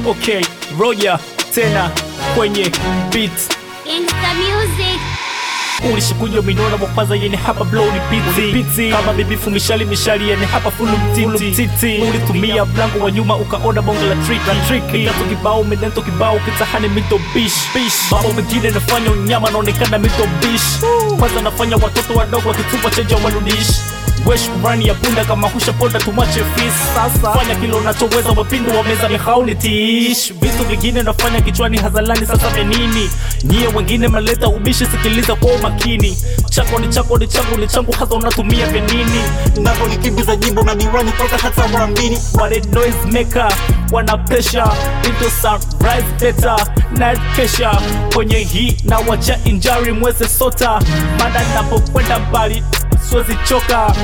okay roja tena kwenye beat Gangsta music. ulishikuja minona mwapaza yene hapa blow ni piti piti kama bibifu mishali mishali yene hapa fulu mtiti mtiti ulitumia mlango wa nyuma ukaona bongo la trick la trick mikato kibao medento kibao kitahani mito bish bish mambo mengine nafanya unyama naonekana mito bish kwanza nafanya watoto wadogo wakitupa chenja warudish wesh rani ya punda kama husha ponda tumache fis sasa fanya kilo unachoweza wapindu wa meza ni hauni tish vitu vingine nafanya kichwani hazalani sasa venini nyie wengine mnaleta ubishi sikiliza kwa umakini chako ni chako ni changu ni changu hasa unatumia venini navo nikimbiza nyimbo na niwani toka hata mwambini wale noise maker wana pressure into sunrise better night kesha kwenye hii na wacha injari mweze sota mada napokwenda mbali siwezi choka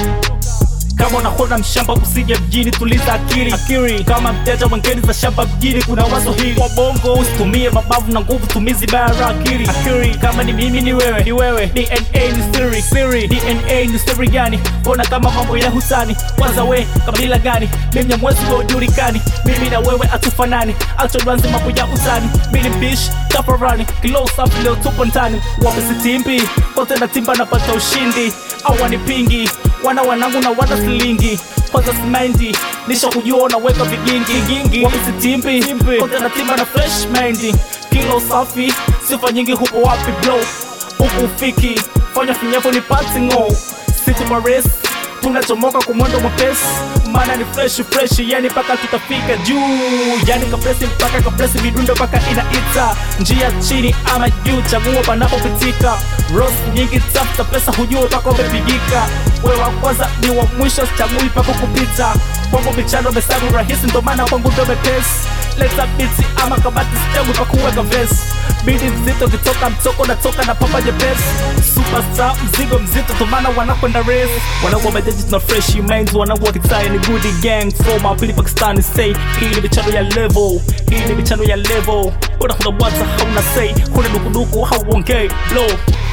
kama unakwenda mshamba usije mjini tuliza akili akili kama mteja wengine za shamba mjini kuna wazo hili wabongo usitumie mabavu na nguvu tumizi bara akili akili kama ni mimi ni wewe ni wewe dna ni siri siri dna ni siri gani mbona kama mambo ya husani kwanza we kabila gani mimi mwezi wa ujulikani mimi na wewe atufanani achodwanzi mambo ya usani mili bish tafarani kilo safi leo tupo ndani wapesitimbi kote na timba napata ushindi awanipingi wana wanangu na wana silingi kwanza simendi nisha kujua unaweka vigingi gingi wamesitimbi kote na timba na fresh mendi kilo safi sifa nyingi hupo wapi blow huku ufiki fanya finyapo ni pati ngo city mares tunachomoka kwa mwendo mwepesi maana ni fresh fresh yani mpaka tutafika juu yani kapresi mpaka kapresi midundo mpaka inaita njia chini ama juu chagua panapopitika ros nyingi tafuta pesa hujua mpaka umepigika we wa kwanza ni wa mwisho sichagui mpaka kupita kwangu michano mesagu rahisi ndo maana kwangu ndo mepesi leta biti ama kabati sichagui mpaka kuweka vesi bidi mzito kitoka mtoko natoka na pamba jepesi superstar mzigo mzito tomana wanakwenda race wanangu wamejeji tuna fresh minds wanangu wakitai ni good gang from apili pakistani say hii ni michano ya level hii ni michano ya level unakuna bwata hauna say kuna dukuduku hauongei blow